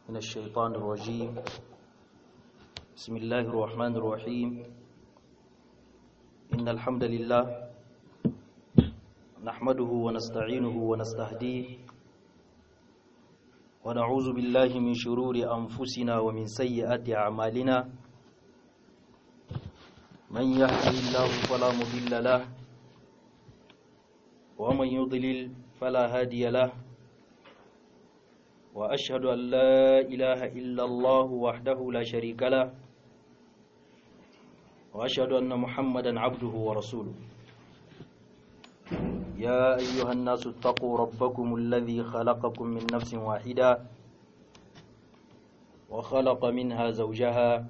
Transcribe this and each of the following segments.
من الشيطان الرجيم بسم الله الرحمن الرحيم إن الحمد لله نحمده ونستعينه ونستهديه ونعوذ بالله من شرور أنفسنا ومن سيئات أعمالنا من يهده الله فلا مضل له ومن يضلل فلا هادي له وأشهد أن لا إله إلا الله وحده لا شريك له وأشهد أن محمدا عبده ورسوله يا أيها الناس اتقوا ربكم الذي خلقكم من نفس واحدة وخلق منها زوجها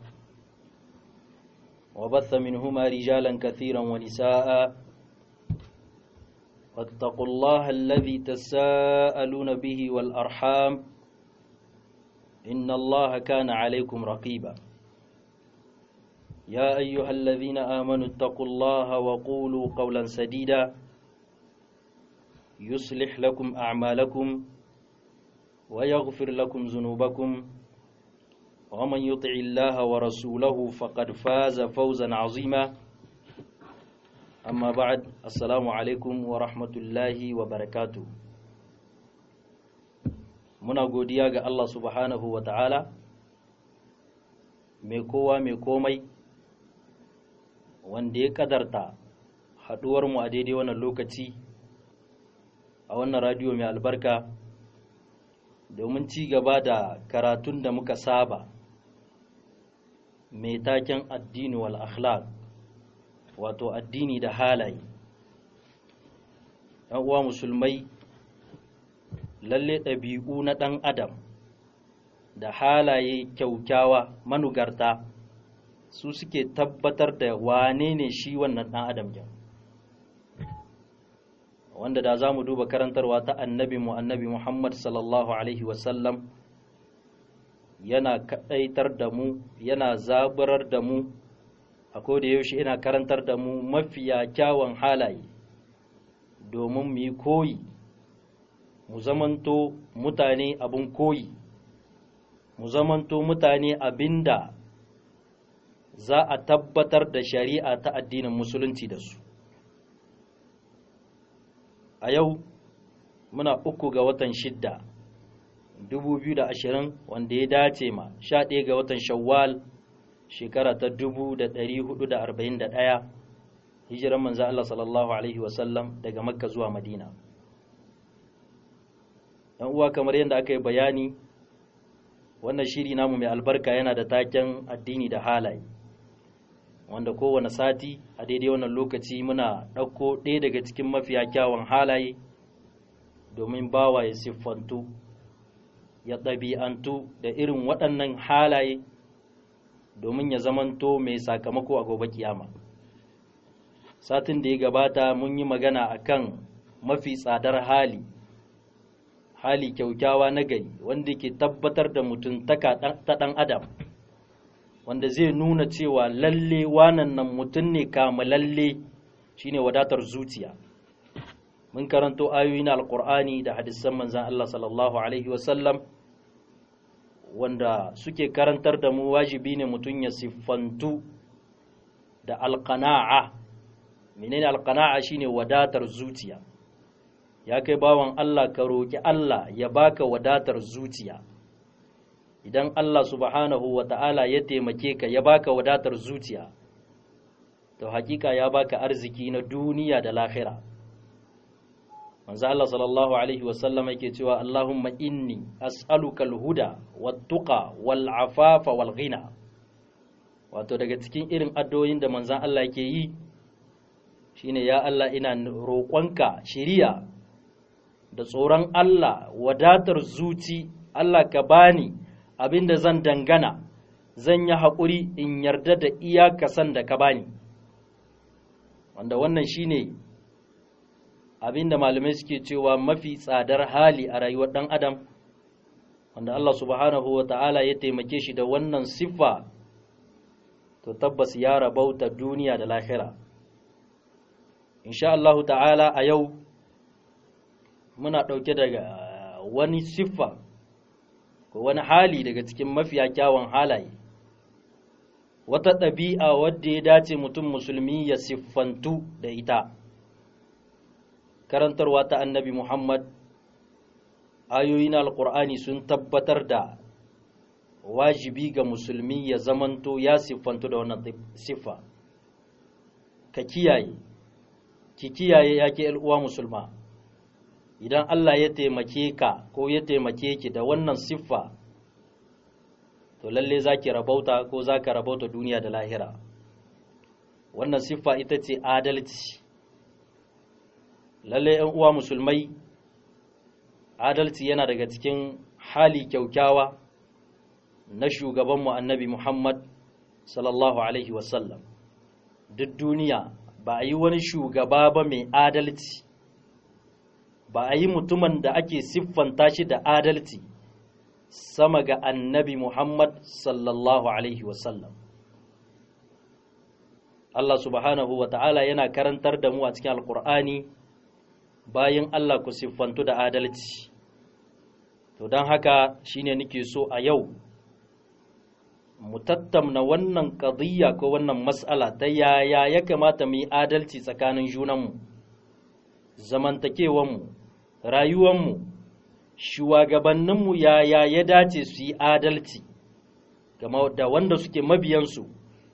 وبث منهما رجالا كثيرا ونساء واتقوا الله الذي تساءلون به والأرحام إن الله كان عليكم رقيبا يا أيها الذين آمنوا اتقوا الله وقولوا قولا سديدا يصلح لكم أعمالكم ويغفر لكم ذنوبكم ومن يطع الله ورسوله فقد فاز فوزا عظيما أما بعد السلام عليكم ورحمة الله وبركاته muna godiya ga Allah subhanahu wa ta'ala mai kowa mai komai wanda ya kadarta haɗuwarmu a daidai wannan lokaci a wannan radiyo mai albarka domin ci gaba da karatun da muka saba mai taken addini wal akhlaq wato addini da halaye ‘yan uwa musulmai lalle ɗabi'u na ɗan adam da halaye kyaukyawa manugarta su suke tabbatar da wane ne shi wannan ɗan adam yau wanda da za mu duba karantarwa ta annabi mu annabi muhammad sallallahu alaihi wasallam yana kaɗaitar da mu yana zaburar da mu a da yaushe yana karantar da mu mafiya kyawun halaye domin mu yi koyi mu zamanto mutane abin koyi mu zamanto mutane abinda za a tabbatar da shari'a ta addinin musulunci da su a yau muna uku ga watan shidda 2020 wanda ya dace ma 11 ga watan shawwal shekara ta 1441 hijiran manzo Allah sallallahu alaihi wasallam daga makka zuwa madina yan uwa kamar yadda aka yi bayani wannan shiri namu mai albarka yana da taken addini da halaye wanda kowane sati a daidai wannan lokaci muna ɗauko ɗaya daga cikin mafiya kyawun halaye domin bawa ya siffantu ya ɗabi'antu da irin waɗannan halaye domin ya zamanto mai sakamako a gobe kiyama satin da ya gabata mun yi magana akan mafi tsadar hali hali kyaukyawa na gari wanda ke tabbatar da mutuntaka ta ɗan adam wanda zai nuna cewa lalle wanan nan mutum ne lalle shine wadatar zuciya mun karanto ayoyi na alkur'ani da hadisan manzan Allah sallallahu alaihi wasallam wanda suke karantar da mu wajibi ne mutum ya siffantu da alkana'a menene alkana'a shine wadatar zuciya ya kai bawan Allah ka roki Allah ya baka wadatar zuciya idan Allah subhanahu wa ta'ala ya taimake ka ya baka wadatar zuciya to hakika ya baka arziki na duniya da lahira manzo Allah sallallahu alaihi wasallam yake cewa Allahumma inni as'aluka al-huda wat-tuqa wal-afafa wal-ghina wato daga cikin irin addu'o'in da manzon Allah yake yi shine ya Allah ina roƙonka shiriya da tsoron Allah wadatar zuci Allah ka bani abinda zan dangana zan yi haƙuri in yarda da iyakasan da ka bani wanda wannan shine abinda malamai suke cewa mafi tsadar hali a rayuwar ɗan adam wanda Allah subhanahu wa ta'ala ya taimake shi da wannan siffa to tabbas ya rabauta duniya da lahira insha Allah ta'ala a yau muna ɗauke daga wani siffa ko wani hali daga cikin mafiya kyawun halaye wata ɗabi'a wadda ya dace mutum musulmi ya siffantu da ita karantarwa ta annabi muhammad ayoyi na alkur'ani sun tabbatar da wajibi ga musulmi ya zamanto ya siffantu da wannan siffa ka kiyaye ki kiyaye yake uwa musulma idan Allah ya taimake ka ko ya taimake ki da wannan siffa to lalle za ki rabauta ko za ka rabauta duniya da lahira wannan siffa ita ce adalci lalle ‘yan uwa musulmai adalci yana daga cikin hali kyaukyawa na shugabanmu annabi Muhammad sallallahu Alaihi wasallam duk duniya ba a yi wani shugaba ba mai adalci ba a yi mutumin da ake siffanta shi da adalci sama ga annabi Muhammad sallallahu Alaihi wasallam Allah subhanahu wa ta'ala yana karantar da mu a cikin alkur'ani bayan Allah ku siffantu da adalci to don haka shine nake so a yau mu tattamna wannan ƙadiyya ko wannan mas'ala ta yaya ya kamata mu yi adalci tsakanin junanmu zamantakewanmu rayuwanmu shugabanninmu yaya ya dace su yi adalci game da wanda suke mabiyansu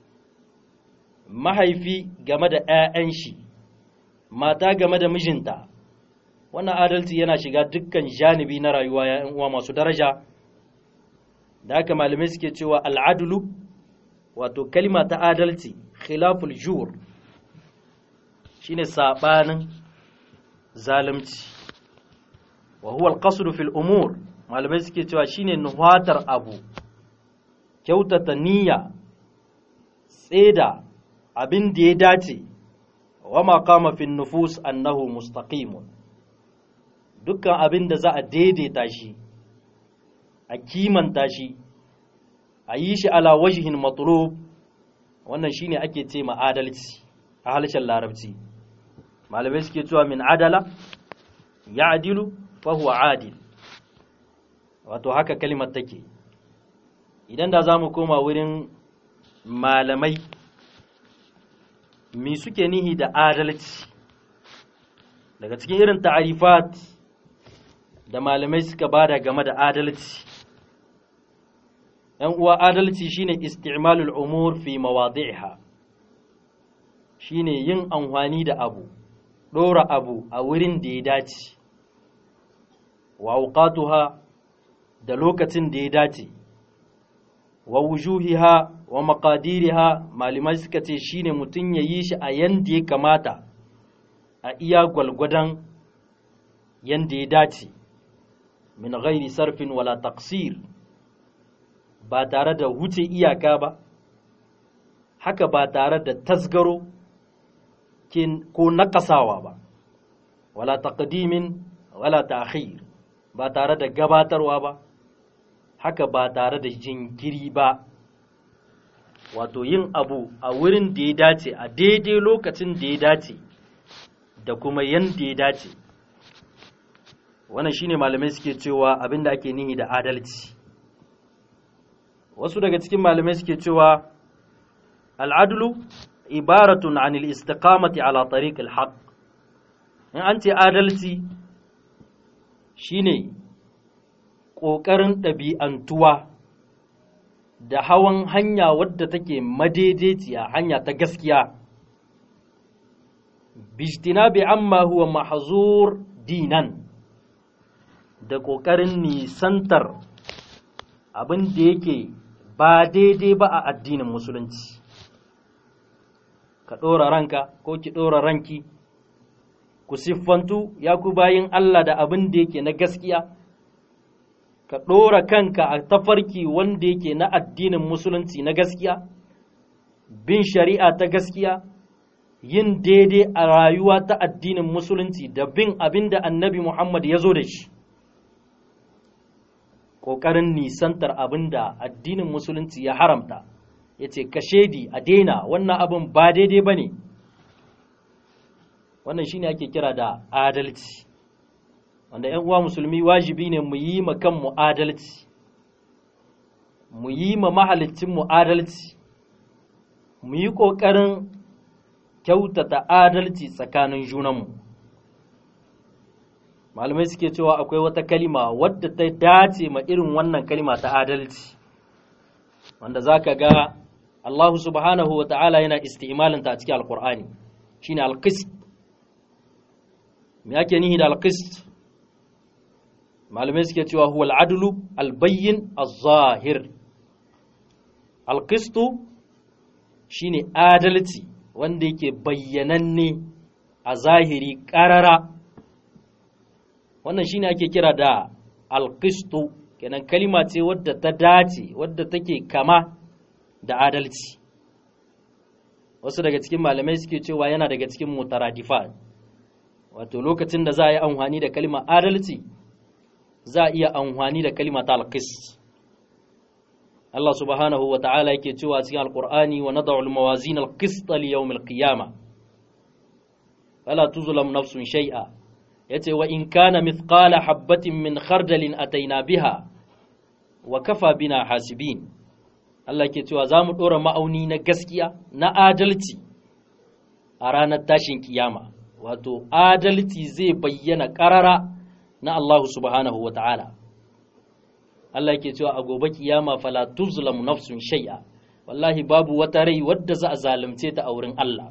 mahaifi game da 'ya'yan shi mata game da mijinta wannan adalci yana shiga dukkan janibi na rayuwa ya uwa masu daraja da haka malamai suke cewa al'adulu wato kalima ta adalci khilaful jur shine sabanin zalunci wa huwa al fil umur malamai suke cewa shine nuhatar abu kyautata niyya tseda abin da ya dace wa ma qama fi nufus annahu mustaqimun dukkan abin da za a daidaita shi a kimanta shi a yi shi ala wajihin matlub wannan shine ake ce ma adalci a harshen larabci malamai suke cewa min adala ya adilu fahuwa adil wato haka kalimar take idan da za mu koma wurin malamai mi suke nihi da adalci daga cikin irin ta'arifat da malamai suka bada game da adalci ‘yan uwa adalci shine isti'malul umur fi mawadi'iha shine yin amfani da abu ɗora abu a wurin da ya dace wa auqatuha da lokacin da ya dace wa wujuhiha wa maqadiriha malamai suka ce shine mutum ya yi shi a yanda ya kamata a iya gwalgwadon yanda ya dace min ghairi sarfin wala taqsir ba tare da wuce iyaka ba haka ba tare da tasgaro ko nakasawa ba wala taqdimin wala ta'khir ba tare da gabatarwa ba haka ba tare da jinkiri ba wato yin abu a wurin da ya dace a daidai lokacin da ya dace da kuma yanda ya dace wannan shine malamai suke cewa abinda ake nihi da adalci wasu daga cikin malamai suke cewa al'adlu ibaratun anil istiqamati ala tariq al-haq in an ce adalci shine ƙoƙarin ɗabi'antuwa da hawan hanya wadda take madaidaiciya hanya ta gaskiya bijtinabi amma huwa mahzur dinan da ƙoƙarin nisantar abin da yake ba daidai ba a addinin musulunci ka ɗora ranka ko ki ɗora ranki ku siffantu ya ku bayin Allah da abin da yake na gaskiya ka ɗora kanka a tafarki wanda yake na addinin musulunci na gaskiya bin shari'a ta gaskiya yin daidai a rayuwa ta addinin musulunci da bin abin da annabi Muhammad ya zo da shi ƙoƙarin nisantar abin da addinin musulunci ya haramta ya ce ka shaidi a daina wannan abin ba daidai ba ne wannan shine ake kira da adalci wanda ‘yan uwa musulmi wajibi ne mu yi kanmu adalci mu yi ma mahalicinmu adalci mu yi ƙoƙarin kyautata adalci tsakanin junanmu malamai suke cewa akwai wata kalima wadda ta dace ma irin wannan kalima ta adalci wanda za ka ga Allah subhanahu wa ta'ala yana isti'imalinta a cikin alkur'ani shine alqist me ake nihi da alqist malamai suke cewa huwa al'adlu albayyin az-zahir alqistu shine adalci wanda yake bayyananne a zahiri ƙarara wannan shine ake kira da alqistu kenan kalima ce wadda ta dace wadda take kama da adalci wasu daga cikin malamai suke cewa yana daga cikin mutaradifat wato lokacin da za a yi amfani da kalima adalci za a iya amfani da kalima ta alqis Allah subhanahu wa ta'ala yake cewa cikin alqur'ani wa nad'u al-mawazin al-qist li yawm al-qiyamah fala tuzlam nafsun shay'a yace wa in kana mithqala habatin min khardalin ataina biha wa kafa bina hasibin Allah ke cewa za mu ɗora ma'auni na gaskiya na adalci a ranar tashin kiyama wato adalci zai bayyana ƙarara na Allah subhanahu wa ta'ala Allah ke cewa a gobe kiyama fala tuzlamu nafsun shay'a wallahi babu wata rai wadda za a zalunce ta a wurin Allah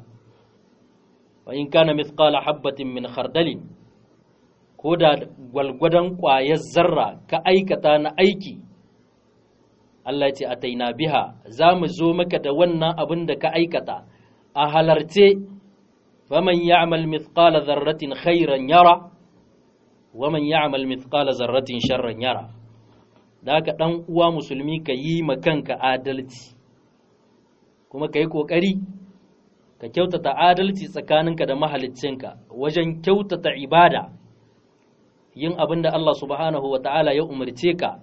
wa in kana mithqala habbatin min khardalin ko da gwalgwadon ƙwayar zarra ka aikata na aiki Allah ce a taina biha za mu zo maka da wannan abin da ka aikata a halarce faman ya'mal mithqala zarratin khairan yara wa man ya'mal mithqala zarratin sharran yara da haka dan uwa musulmi ka yi ma kanka adalci kuma ka yi kokari ka kyautata adalci tsakaninka da mahaliccinka wajen kyautata ibada yin abin da Allah subhanahu wa ta'ala ya umarce ka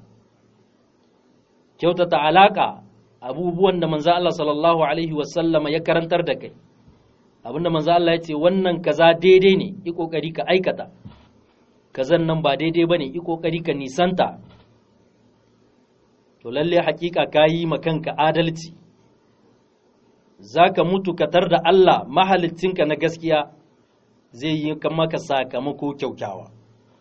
kyautata alaka abubuwan da manzo Allah sallallahu alaihi wasallama ya karantar da kai abinda manzo Allah ya ce wannan kaza daidai ne yi kokari ka aikata kazan nan ba daidai bane yi kokari ka nisanta to lalle hakika kayi ma kanka adalci zaka mutu ka tar da Allah mahalicinka na gaskiya zai yi maka sakamako kyaukyawa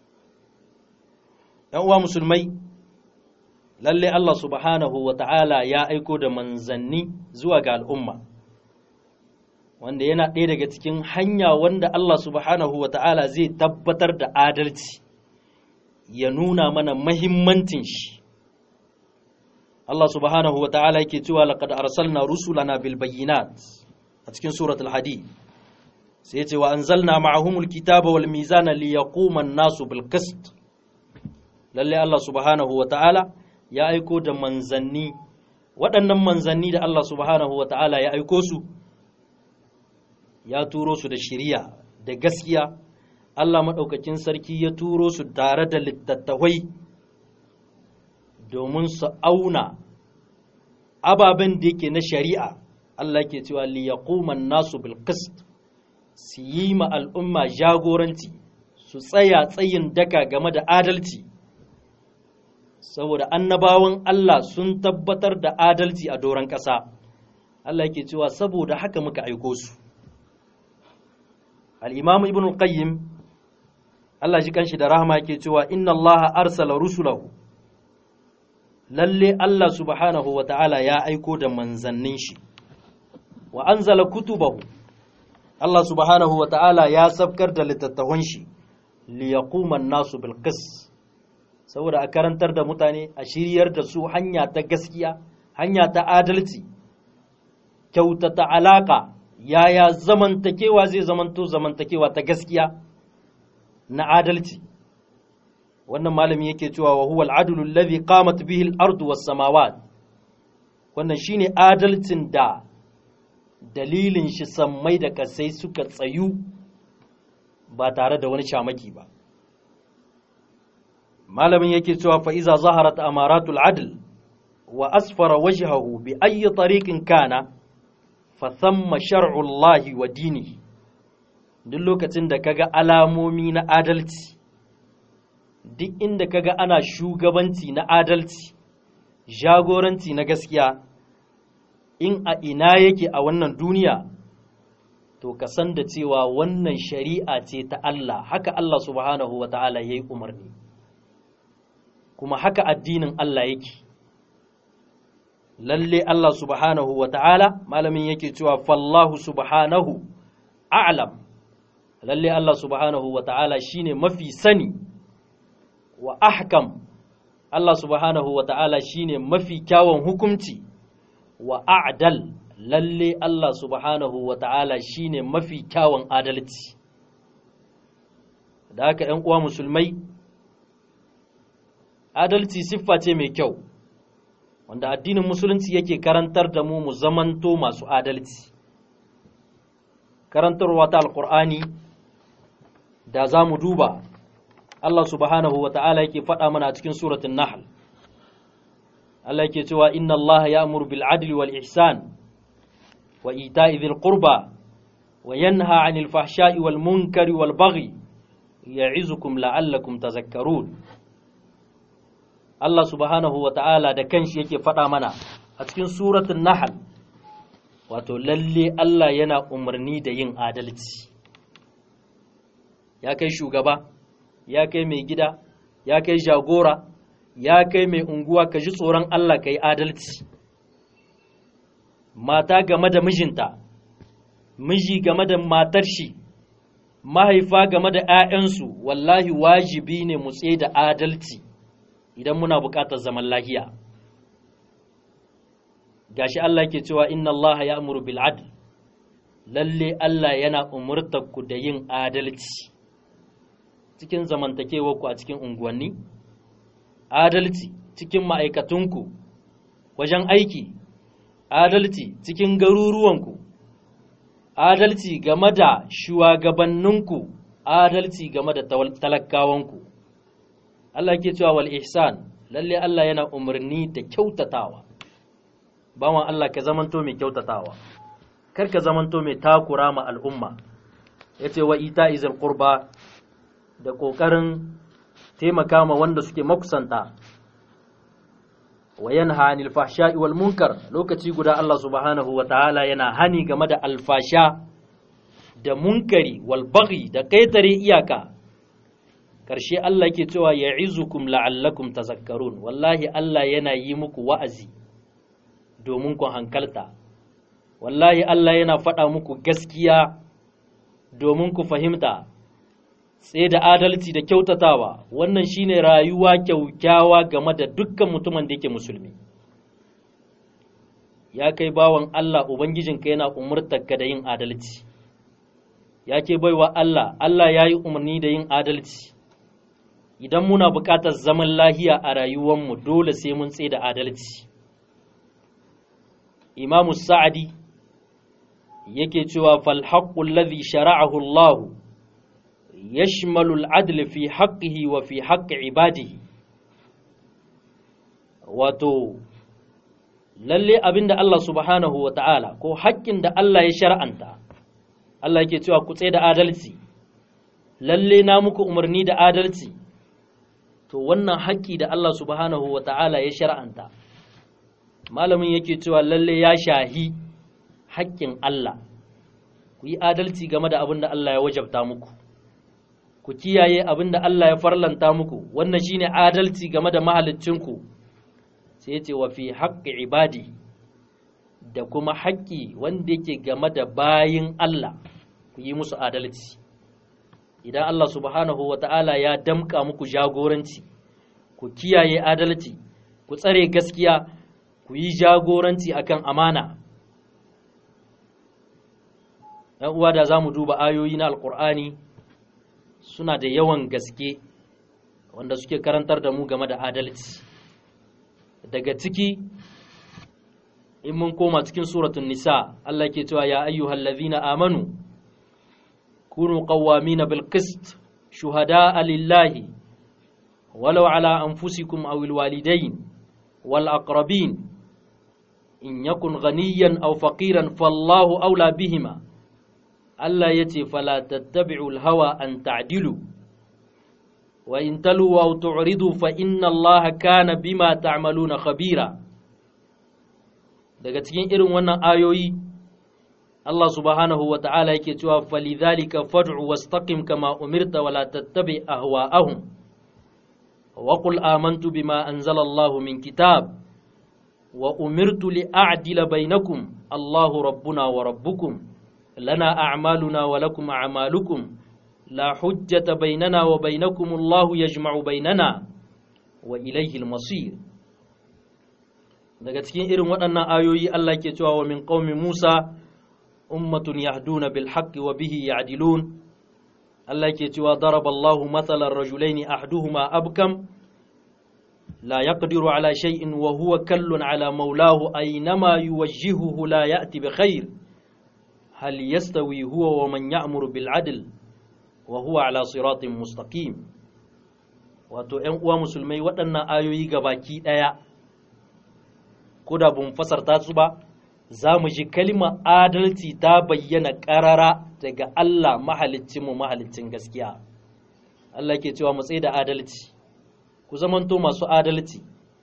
‘yan uwa musulmai lalle Allah subhanahu wa ta'ala ya aiko da manzanni zuwa ga al'umma wanda yana ɗaya daga cikin hanya wanda Allah subhanahu wa ta'ala zai tabbatar da adalci ya nuna mana mahimmancin shi Allah subhanahu wa ta'ala yake cewa laqad arsalna rusulana bil bayyinat a cikin suratul hadid sai ce wa anzalna ma'ahumul kitaba wal mizana liyaquma an-nasu bil qist lalle Allah subhanahu wa ta'ala ya aiko da manzanni waɗannan manzanni da Allah subhanahu wa ta'ala ya aiko su ya turo su da shiriya da gaskiya Allah maɗaukakin sarki ya turo su tare da littattafai domin su auna ababen da yake na shari'a Allah ke cewa liyaquman nasu bil qist su yi ma al'umma jagoranci su tsaya tsayin daka game da adalci saboda annabawan Allah sun tabbatar da adalci a doron ƙasa Allah yake cewa saboda haka muka aiko su al-imam ibn al-qayyim Allah ji kanshi da rahama yake cewa inna Allah arsala rusulahu lalle Allah subhanahu wa ta'ala ya aiko da manzannin shi wa anzala kutubahu Allah subhanahu wa ta'ala ya sabkar da littattafan shi liyaquma an-nasu bil qist saboda a karantar da mutane a shiryar da su hanya ta gaskiya hanya ta adalci kyautata alaka yaya zamantakewa zai zamanto zamantakewa ta gaskiya na adalci wannan malami yake cewa wa huwa al-adlu alladhi qamat bihi al-ardu was-samawat wannan shine adalcin da dalilin shi sammai da kasai suka tsayu ba tare da wani shamaki ba malamin yake cewa fa iza zaharat amaratul adl wa asfara wajhahu bi ayyi tariqin kana fa thamma shar'u Allah wa dinihi duk lokacin da kaga alamomi na adalci duk inda kaga ana shugabanci na adalci jagoranci na gaskiya in a ina yake a wannan duniya to ka san da cewa wannan shari'a ce ta Allah haka Allah subhanahu wa ta'ala ya yi umarni kuma haka addinin Allah yake lalle Allah subhanahu wa ta'ala malamin yake cewa fallahu subhanahu a'lam lalle Allah subhanahu wa ta'ala shine mafi sani wa ahkam Allah subhanahu wa ta'ala shine mafi kyawun hukunci wa a'dal lalle Allah subhanahu wa ta'ala shine mafi kyawun adalci da haka ‘yan uwa musulmai adalci siffa ce mai kyau wanda addinin musulunci yake karantar da mu mu zamanto masu adalci karantarwa ta alkur'ani da za mu duba Allah subhanahu wa ta'ala yake faɗa mana a cikin suratun Nahl. Allah yake cewa inna Allah ya amuru bil adli wal ihsan wa ita'i dhil qurba wa yanha 'anil fahsha'i wal munkari wal baghi ya'izukum la'allakum tazakkarun. Allah subhanahu wa ta'ala da kanshi yake faɗa mana a cikin suratun Nahl wato lalle Allah yana umarni da yin adalci. Ya kai shugaba ya kai mai gida ya kai jagora ya kai mai unguwa ka ji tsoron Allah ka yi adalci mata game da mijinta miji game da matar shi mahaifa game da 'ya'yansu wallahi wajibi ne mu tsaye da adalci idan muna buƙatar zaman lahiya gashi Allah ke cewa inna Allah ya amuru bil adl lalle Allah yana umurtar ku da yin adalci cikin zamantakewarku a cikin unguwanni, adalci cikin ma'aikatunku wajen aiki, adalci cikin garuruwanku, adalci game da shugabanninku, adalci game da talakawanku. Allah ke cewa wal ihsan lalle Allah yana umarni da kyautatawa, bawan Allah ka zamanto mai kyautatawa, kar ka zamanto mai takura ma al'umma, ya ce wa ita izil qurba da ƙoƙarin taimaka ma wanda suke makusanta wa yanha anil fahsha'i wal munkar lokaci guda Allah subhanahu wa ta'ala yana hani game da alfasha da munkari wal baghi da kaitare iyaka karshe Allah yake cewa ya'izukum la'allakum tazakkarun wallahi Allah yana yi muku wa'azi domin ku hankalta wallahi Allah yana faɗa muku gaskiya domin ku fahimta sai da adalci da kyautatawa wannan shine rayuwa kyaukyawa game da dukkan mutumin da yake musulmi ya kai bawan Allah ubangijinka yana umurtarka da yin adalci ya ke baiwa Allah Allah ya yi umarni da yin adalci idan muna buƙatar zaman lahiya a rayuwanmu dole sai mun tsaye da adalci imamu sa'adi yake cewa fal haqqul ladhi shara'ahu Allahu يشمل العدل في حقه وفي حق عباده wato lalle abinda Allah subhanahu wa ta'ala ko haƙƙin da Allah ya shar'anta Allah yake cewa ku tsaye da adalci lalle na muku umarni da adalci to wannan haƙƙi da Allah subhanahu wa ta'ala ya shar'anta malamin yake cewa lalle ya shahi haƙƙin Allah ku yi adalci game da abin da Allah ya wajabta muku ku kiyaye abin da Allah ya farlanta muku wannan shine adalci game da mahaliccinku sai ya ce wa fi haƙƙi ibadi da kuma haƙƙi wanda yake game da bayin Allah ku yi musu adalci idan Allah subhanahu wa ta'ala ya damƙa muku jagoranci ku kiyaye adalci ku tsare gaskiya ku yi jagoranci akan amana ‘yan uwa da za mu duba ayoyi na alƙur'ani suna da yawan gaske wanda suke karantar da mu game da adalci daga ciki in mun koma cikin suratun nisa Allah ke cewa ya ayyuhal ladhina amanu kunu qawwamina bil qist shuhada'a lillahi walau ala anfusikum aw al walidayn wal aqrabin in yakun ghaniyan aw faqiran fallahu awla bihima Allah ya ce fala tattabi'ul hawa an ta'dilu wa in talu wa tu'ridu fa inna Allah kana bima ta'maluna khabira daga cikin irin wannan ayoyi Allah subhanahu wa ta'ala yake cewa falidhalika fad'u wastaqim kama umirta wala tattabi ahwa'ahum wa qul amantu bima anzala Allah min kitab wa umirtu li a'dila bainakum Allahu rabbuna wa rabbukum lana a'maluna wa lakum a'malukum la hujjata bainana wa bainakum Allahu yajma'u bainana wa ilayhi al-masir daga cikin irin waɗannan ayoyi Allah ke cewa wa min qaumi Musa ummatun yahduna bil haqqi wa bihi ya'dilun Allah ke cewa daraballahu mathalan rajulaini ahduhuma abkam la yaqdiru ala shay'in wa huwa kallun ala maulahu aynama yuwajjihuhu la ya'ti bi khair hal yastawi huwa wa man ya'muru bil adl wa huwa ala siratin mustaqim wato ƴan uwa musulmai waɗannan ayoyi gabaki ɗaya ko da bun fasarta su ba za mu ji kalmar adalci ta bayyana ƙarara daga Allah mu mahalicin gaskiya. Allah ke cewa mu tsaye da adalci, ku zamanto masu adalci.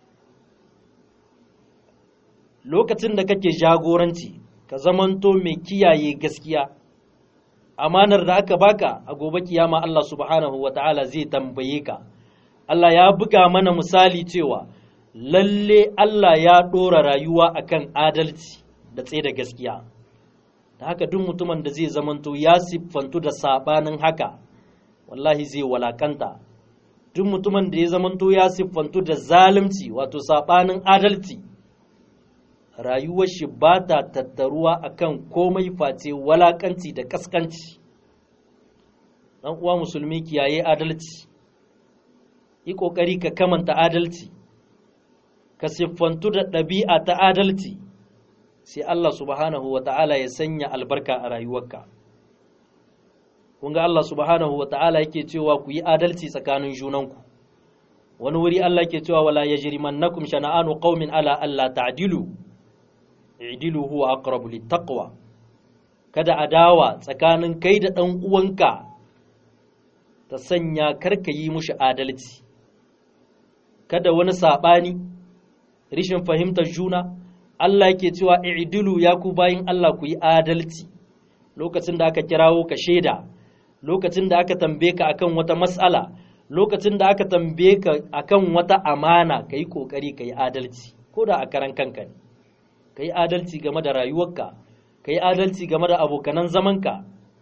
Lokacin da kake jagoranci, ka zamanto mai kiyaye gaskiya, amanar da aka baka a gobe kiyama Allah subhanahu wa ta'ala zai tambaye ka. Allah ya buga mana misali cewa, lalle Allah ya ɗora rayuwa akan adalci. da tsaye da gaskiya da haka duk mutumin da zai zamanto ya siffantu da sabanin haka wallahi zai walakanta duk mutumin da ya zamanto ya siffantu da zalunci wato sabanin adalci rayuwar shi ba ta tattaruwa akan komai face walakanci da kaskanci dan uwa musulmi kiyaye adalci yi kokari ka kamanta adalci ka siffantu da ɗabi'a ta adalci sai Allah subhanahu wa ta'ala ya sanya albarka a rayuwarka. Kun ga Allah subhanahu wa ta'ala yake cewa ku yi adalci tsakanin junanku, wani wuri Allah ke cewa wala ya jirimannakum shana'anu qaumin ala Allah ta'dilu i'dilu huwa aqrabu littaqwa kada adawa tsakanin kai da ɗan uwanka ta sanya karka yi mushi adalci kada wani saɓani rishin fahimtar juna Allah yake cewa i'dilu ya ku bayin Allah ku yi adalci lokacin da aka kirawo ka shaida lokacin da aka tambaye ka akan wata mas'ala lokacin da aka tambaye ka akan wata amana ka yi kokari ka yi adalci ko da a karan kanka ne ka yi adalci game da rayuwarka ka yi adalci game da abokanan zamanka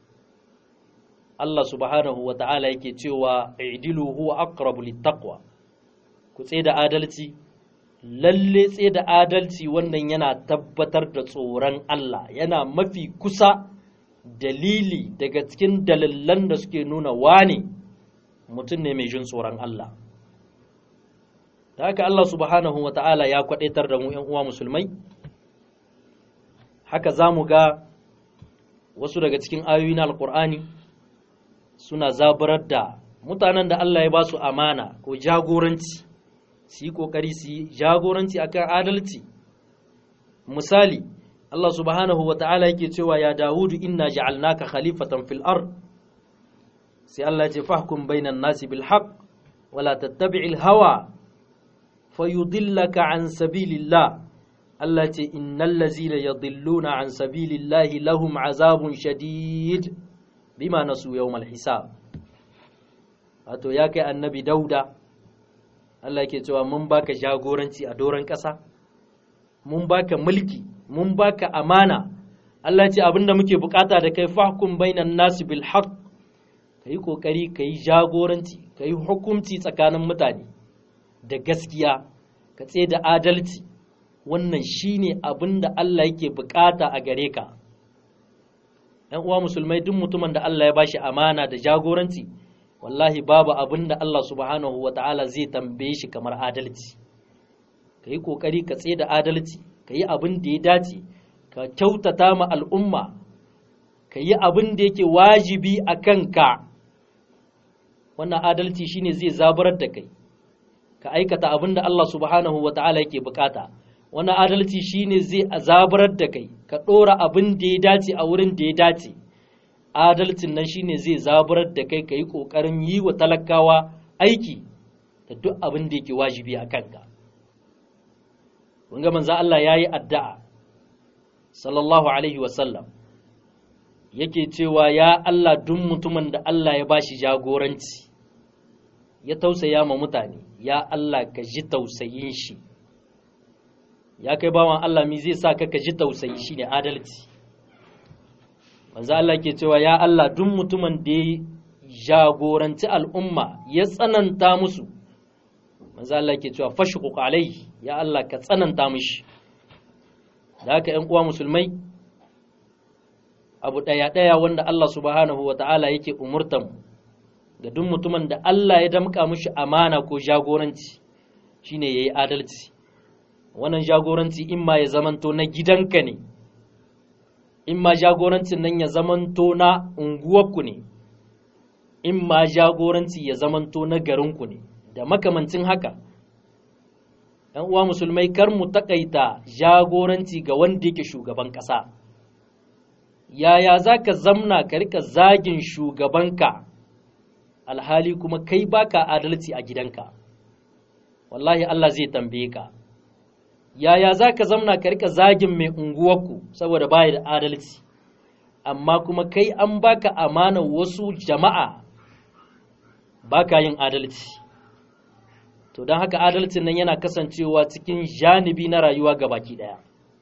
Allah subhanahu wa ta'ala yake cewa i'dilu huwa aqrabu littaqwa ku tsaye da adalci lalle tsaye da adalci wannan yana tabbatar da tsoron Allah yana mafi kusa dalili daga cikin dalilan da suke nuna wane mutum ne mai jin tsoron Allah da haka Allah subhanahu wa ta'ala ya kwadaitar da mu ‘yan uwa musulmai haka za mu ga wasu daga cikin ayoyi na alkur'ani suna zaburar da mutanen da Allah ya ba su amana ko jagoranci su yi ƙoƙari su yi jagoranci akan adalci misali Allah subhanahu wa ta'ala yake cewa ya Dawudu inna ja'alnaka khalifatan fil ard sai Allah ya ce fahkum bainan nasi bil haqq wala tattabi'il hawa fayudillaka an sabilillah Allah ce innal ladzina yadhilluna an sabilillahi lahum azabun shadid bima nasu yawmal hisab wato ya kai annabi dauda Allah yake cewa mun baka jagoranci a doron ƙasa mun baka mulki mun baka amana Allah ce abinda muke bukata da kai fahkum bainan nasi bil haqq kai kokari kai jagoranci kai hukunci tsakanin mutane da gaskiya ka tsaye da adalci wannan shine abinda Allah yake bukata a gare ka ‘yan uwa musulmai duk mutumin da Allah ya bashi amana da jagoranci wallahi babu abin da Allah subhanahu wa ta'ala zai tambaye shi kamar adalci ka yi ƙoƙari ka tsaye da adalci ka yi abin da ya dace ka kyautata ma al'umma ka yi abin da yake wajibi a kanka wannan adalci shine zai zabarar da kai ka aikata abin da Allah subhanahu wa ta'ala yake bukata wannan adalci shine zai zabarar da kai ka ɗora abin da ya dace a wurin da ya dace adalcin nan shine zai zaburar da kai ka yi ƙoƙarin yi wa talakawa aiki da duk abin da yake wajibi a kanka ga manzo Allah yayi addu'a sallallahu alaihi wasallam yake cewa ya Allah duk mutumin da Allah ya bashi jagoranci ya tausaya ma mutane ya Allah ka ji tausayin shi ya kai bawan Allah mi zai sa ka ka ji tausayi shine adalci manzo Allah ke cewa ya Allah duk mutumin da ya jagoranci al'umma ya tsananta musu manzo Allah ke cewa fashquq alaihi ya Allah ka tsananta mishi da haka ƴan uwa musulmai abu ɗaya ɗaya wanda Allah subhanahu wata'ala yake umurtan ga duk mutumin da Allah ya damƙa mishi amana ko jagoranci shine yayi adalci wannan jagoranci in ma ya zamanto na gidanka ne in ma jagorancin nan ya zamanto na unguwarku ne in ma jagoranci ya zamanto na garinku ne da makamancin haka ‘yan uwa musulmai kar mu takaita jagoranci ga wanda yake shugaban ƙasa yaya za ka zamna ka rika zagin shugabanka alhali kuma kai baka adalci a gidanka wallahi Allah zai tambaye ka yaya za ka zamna ka rika zagin mai unguwarku saboda baya da adalci amma kuma kai an baka amana wasu jama'a baka yin adalci to don haka adalcin nan yana kasancewa cikin janibi na rayuwa ga baki daya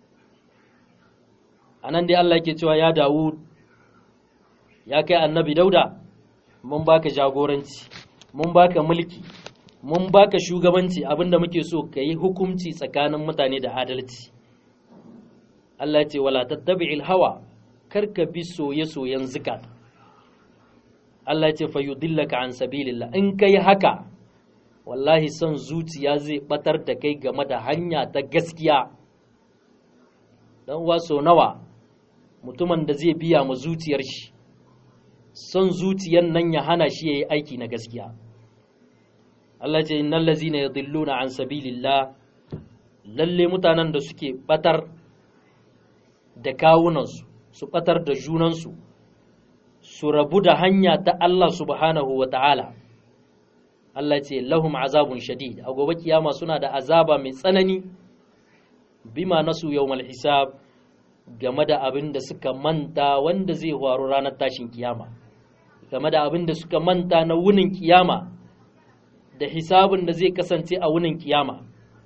a nan dai Allah yake cewa ya Dawud ya kai annabi dauda mun baka jagoranci mun baka mulki mun baka shugabanci abinda muke so ka yi hukunci tsakanin mutane da adalci Allah ce wala tattabi'il hawa karka bi soye-soyen zikat Allah ce fa yudillaka an sabilillah in kai haka wallahi son zuciya zai batar da kai game da hanya ta gaskiya dan uwa so nawa mutumin da zai biya ma zuciyar shi son zuciyar nan ya hana shi yayi aiki na gaskiya Allah ce innal ladzina yadhilluna an sabilillah lalle mutanen da suke batar da kawunansu su batar da junansu su rabu da hanya ta Allah subhanahu wa ta'ala Allah ce lahum azabun shadid a gobe kiyama suna da azaba mai tsanani bima nasu yawmal hisab game da abin da suka manta wanda zai faru ranar tashin kiyama game da abin da suka manta na wunin kiyama da hisabin da zai kasance a wunin kiyama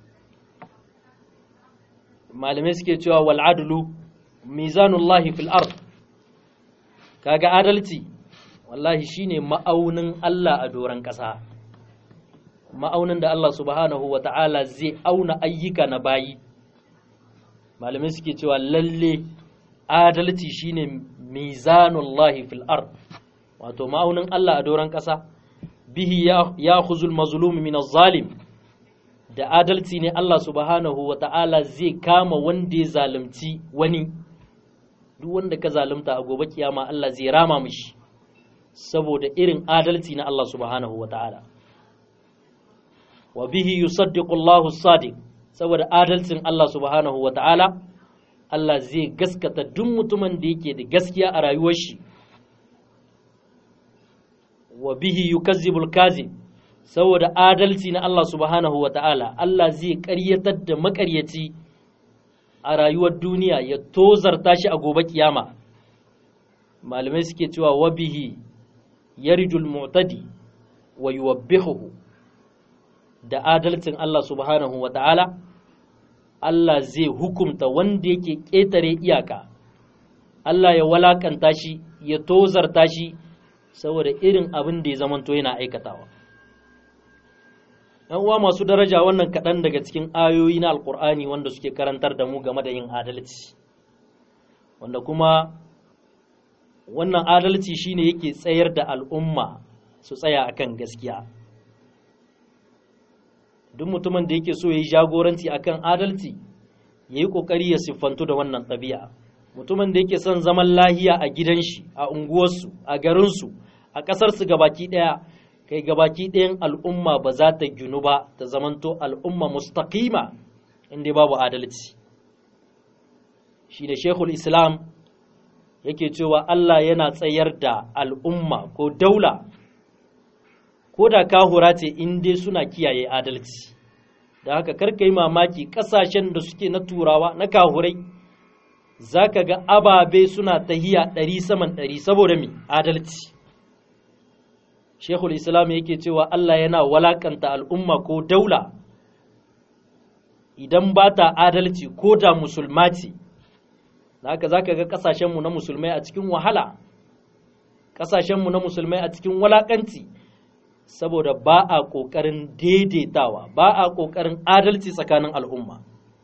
malamai suke cewa wal adlu mizanullahi fil ard kaga adalci wallahi shine ma'aunin Allah a doron ƙasa ma'aunin da Allah subhanahu wa ta'ala zai auna ayyuka na bayi malamai suke cewa lalle adalci shine mizanullahi fil ard wato ma'aunin Allah a doron ƙasa bihi ya khuzul mazlum min zalim da adalci ne Allah subhanahu wa ta'ala zai kama wanda ya zalunci wani duk wanda ka zalunta a gobe kiyama Allah zai rama mishi saboda irin adalci na Allah subhanahu wa ta'ala wa bihi yusaddiqu Allahu sadiq saboda adalcin Allah subhanahu wa ta'ala Allah zai gaskata duk mutumin da yake da gaskiya a rayuwar shi wa bihi yukazzibul kazib saboda adalci na Allah subhanahu wa ta'ala Allah zai ƙaryatar da maƙaryaci a rayuwar duniya ya tozarta shi a gobe kiyama malamai suke cewa wa bihi yarjul mu'tadi wa yuwabbihuhu da adalcin Allah subhanahu wa ta'ala Allah zai hukumta wanda yake ƙetare iyaka Allah ya walakanta shi ya tozarta shi saboda irin abin da ya zamanto yana aikatawa ‘yan uwa masu daraja wannan kaɗan daga cikin ayoyi na alkur'ani wanda suke karantar da mu game da yin adalci wanda kuma wannan adalci shine yake tsayar da al'umma su tsaya akan gaskiya duk mutumin da yake so ya yi jagoranci akan adalci ya yi ƙoƙari ya siffantu da wannan ɗabi'a mutumin da yake son zaman lahiya a gidan shi a unguwarsu a garinsu a ƙasarsu gabaki ɗaya kai gabaki ɗayan al'umma ba za ta ginu ba ta zamanto al'umma mustaqima inda babu adalci shi da shekul islam yake cewa Allah yana tsayar da al'umma ko daula ko da kahura ce in dai suna kiyaye adalci da haka karka yi mamaki ƙasashen da suke na turawa na kahurai za ka ga ababe suna tahiya ɗari saman ɗari saboda mi adalci shekul islam yake cewa allah yana walakanta al'umma ko daula idan ba ta adalci ko da musulma ce da haka za ka ga ƙasashenmu na musulmai a cikin wahala ƙasashenmu na musulmai a cikin walakanci saboda ba a ƙoƙarin daidaitawa ba a ƙoƙarin adalci tsakanin al'umma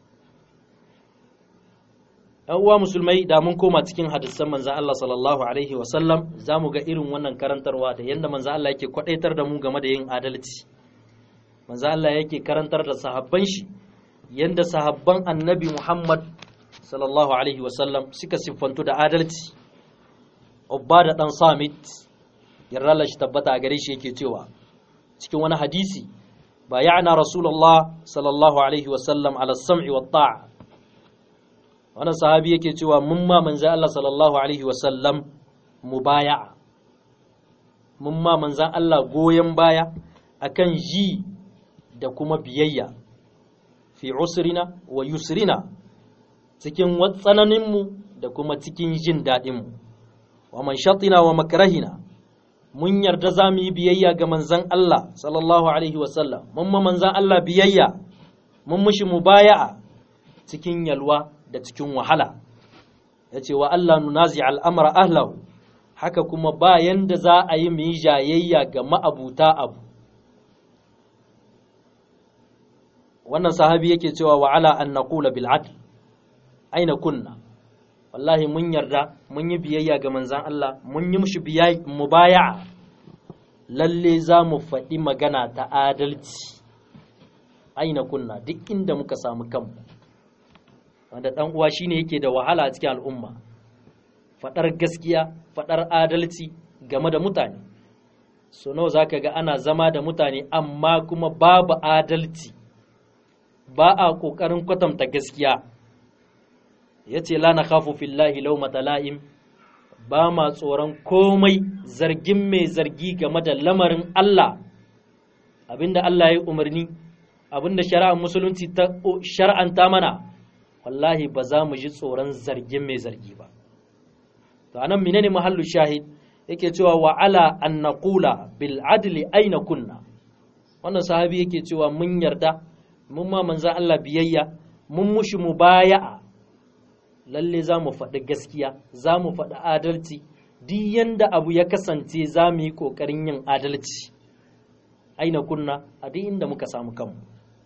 ‘yan uwa musulmai da mun koma cikin hadisan manzan Allah sallallahu Alaihi wasallam za mu ga irin wannan karantarwa da yadda manzan Allah yake kwaɗaitar da mu game da yin adalci manzan Allah yake karantar da sahabban shi yadda sahabban annabi Muhammad sallallahu Alaihi wasallam suka siffantu da adalci Ubba da ɗan Samit yarda shi tabbata a gare shi yake cewa cikin wani hadisi ba ya'na rasulullah sallallahu alaihi wasallam ala sam'i wa ta'a wannan sahabi yake cewa mun ma manzo Allah sallallahu alaihi wasallam mubaya'a mun ma manzan Allah goyen baya akan ji da kuma biyayya fi usrina wa yusrina cikin tsananinmu da kuma cikin jin daɗinmu wa man shatina wa makrahina mun yarda za mu yi biyayya ga manzan Allah sallallahu alaihi wasallam mun ma manzan Allah biyayya mun mushi mubaya'a cikin yalwa da cikin wahala ya ce wa Allah nunazi al'amara ahlahu haka kuma bayan da za a yi mu yi jayayya ga ma'abuta abu wannan sahabi yake cewa wa ala an naqula bil adl aina kunna wallahi mun yarda mun yi biyayya ga manzan Allah mun yi mushi mubaya'a lalle za mu faɗi magana ta adalci aina kunna duk inda muka samu kanmu wanda ɗan uwa shine yake da wahala a cikin al'umma faɗar gaskiya faɗar adalci game da mutane so nawa zaka ga ana zama da mutane amma kuma babu adalci ba a ƙoƙarin kwatanta gaskiya ya ce la na khafu fillahi laumata la'im ba ma tsoron komai zargin mai zargi game da lamarin Allah abinda Allah ya yi umarni abinda shari'ar musulunci ta shar'anta mana wallahi ba za mu ji tsoron zargin mai zargi ba to anan menene mahallu shahid yake cewa wa ala an naqula bil adli aina kunna wannan sahabi yake cewa mun yarda mun ma manzo Allah biyayya mun mushi mubaya'a lalle za mu faɗi gaskiya za mu faɗi adalci duk yanda abu ya kasance za mu yi ƙoƙarin yin adalci aina kunna a duk inda muka samu kanmu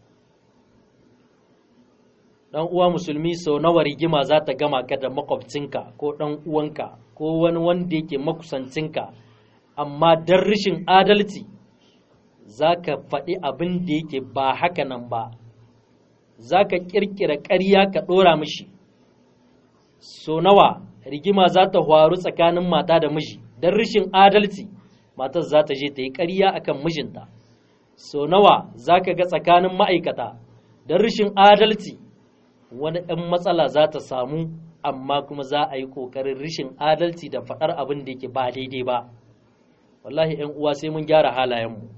ɗan uwa musulmi sau nawa rigima za ta gama ka da makwabcinka ko ɗan uwanka ko wani wanda yake makusancinka amma don rashin adalci za ka faɗi abin da yake ba haka nan ba za ka ƙirƙira ƙarya ka ɗora mishi so nawa rigima za ta faru tsakanin mata da miji don rashin adalci matar za ta je ta yi ƙarya akan mijinta so nawa za ka ga tsakanin ma'aikata don rashin adalci wani ɗan matsala za ta samu amma kuma za a yi ƙoƙarin rashin adalci da faɗar abin da yake ba daidai ba wallahi ‘yan uwa sai mun gyara halayenmu